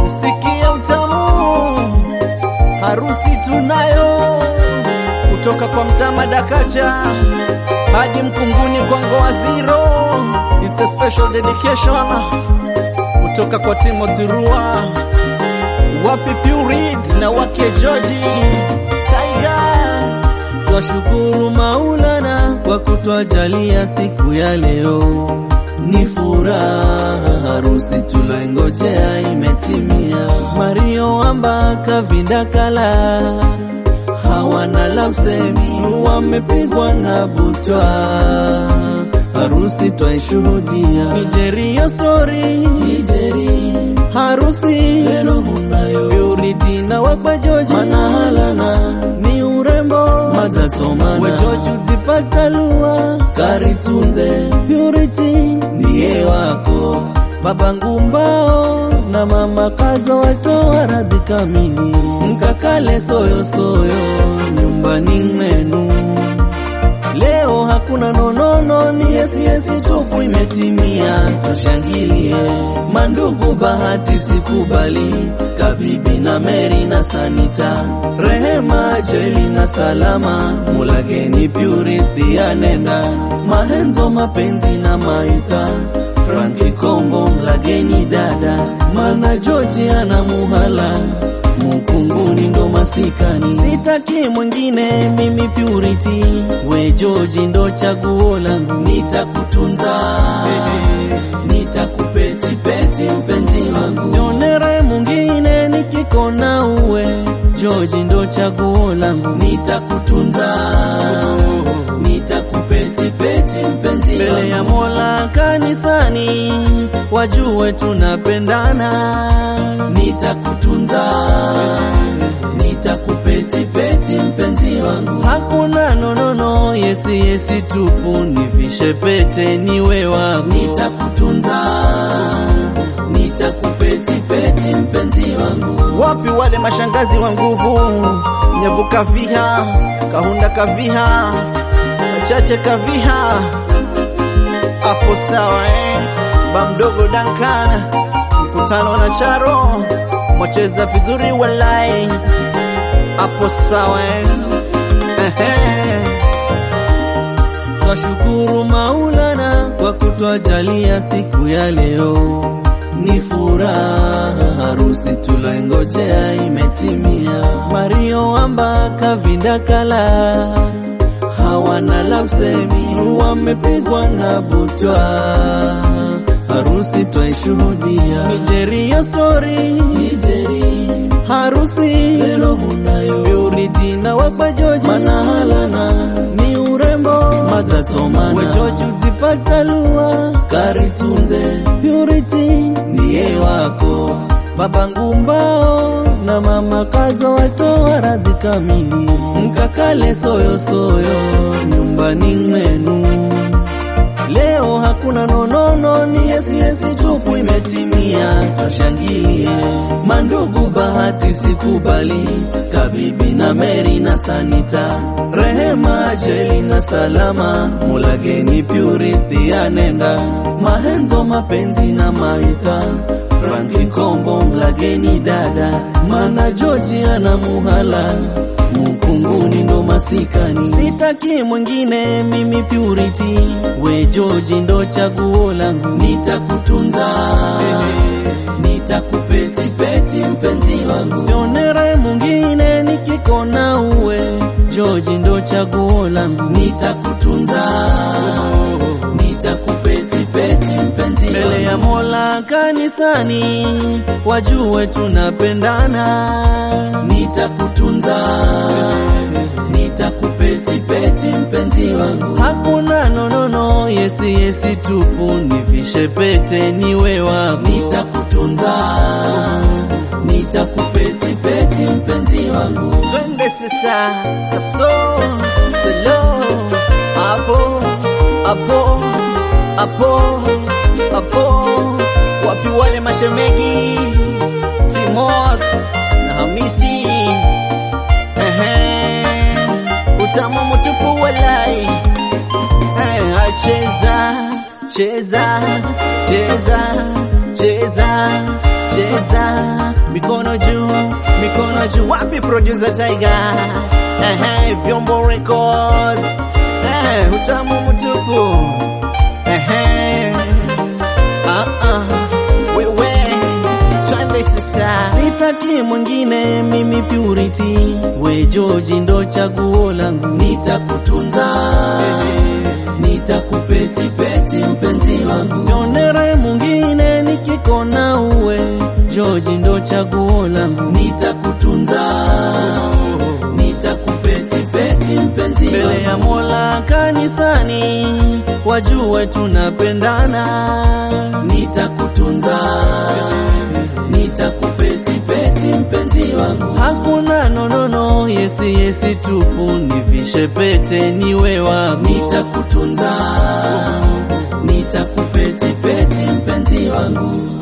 sikia utamu, harusi tunayo kutoka kwa mtama Dakacha hadi Mkunguni kwa Ngoa Zero. It's a special dedication kutoka kwa Timothy Rua, wapi Purit na wake George Tiger. Twashukuru Maulana kwa kutwajalia siku ya leo, ni furaha harusi tuloingojea imetimia. Mario Ambaka Vindakala hawana lafsemi, wamepigwa na butwa, harusi twaishuhudia. Nigeria story Nigeri harusi lero munayo Purity na wakwa George manahalana ni urembo mazasomana wejoji uzipata lua karitunze Purity ndiye wako baba ngumbao na mama kazo watoa radhi kamili mkakale soyo soyo nyumbani mwenu Leo hakuna nonono, ni yesi yesi tupu imetimia, tushangilie mandugu, bahati sikubali, Kabibi na Meri na Sanita, Rehema, Jeli na Salama, Mulageni Purity anenda, Mahenzo, mapenzi na Maitha, Franki Kombo, Mlageni dada, Mana George ana muhala Mukunguni ndo masikani, sitaki mwingine mimi Purity, we George ndo chaguo langu, nitakutunza nitakupetipeti mpenzi wangu, sionere mwingine nikikona uwe George ndo chaguo langu, nitakutunza nitakupetipeti mpenzi mbele ya Mola kanisani, wajue tunapendana, nitakutunza nitakupetipeti mpenzi wangu, hakuna nonono, yesi yesi tupu, nivishe pete niwe wako, nitakutunza nitakupetipeti mpenzi wangu, Wapi wale mashangazi wa nguvu, Nyavu Kaviha, Kahunda Kaviha, Chache Kaviha, hapo sawa eh? Ba mdogo Duncan, mkutano na Charo, mwacheza vizuri walai, hapo sawa eh? Ehe. Twashukuru Maulana kwa kutwajalia siku ya leo, ni furaha harusi tuloingojea imetimia. Mario Ambaka Vindakala hawana lafsemi, wamepigwa na butwa, harusi twaishuhudia. Nigeria story Nigeri harusi lero munayo Purity na wakwa George manahalana ni urembo mazasomana wejoji uzipata lua karitunze Purity ndiye wako baba ngumbao na mama kazo watoa radhi kamili mkakale soyo soyo nyumbani mwenu Leo hakuna nonono, ni yesi yesi tupu imetimia, tushangilie mandugu, bahati sikubali, Kabibi na Meri na Sanita, Rehema, Jeli na Salama, Mulageni Purity anenda, Mahenzo, mapenzi na Maitha, Franki Kombo, Mlageni dada, Mana George ana muhala Mkunguni ndo masikani, sitaki mwingine mimi Purity, we George ndo chaguo langu, nitakutunza nitakupetipeti mpenzi wangu, sionere mwingine nikikona uwe George ndo chaguo langu, nitakutunza nitakupetipeti mpenzi mbele ya Mola kanisani, wajue tunapendana, nitakutunza nitakupetipeti mpenzi wangu, hakuna nonono, yesi yesi tupu, nivishe pete niwe wako, nitakutunza nitakupetipeti mpenzi wangu, Twende sasa sapso selo hapo hapo hapo hapo, wapi wale mashemegi Timok na Hamisi ehe, utamu mtupu walai eh, acheza cheza cheza cheza cheza mikono juu mikono juu wapi producer Tiger ehe vyombo records ehe utamu mtupu ehe ah ah wewe twende sasa Sitaki mwingine mimi purity, we George ndo chaguo langu, nitakutunza nitakupeti peti mpenzi wangu, sionere mwingine nikikona uwe George ndo chaguo langu, nitakutunza nitakupeti peti mpenzi Mbele wangu, ya Mola kanisani wajue tunapendana, nitakutunza nitakupeti peti mpenzi wangu, hakuna nonono, yesi yesi tupu, nivishe pete niwe wako, nitakutunza nitakupeti peti mpenzi wangu.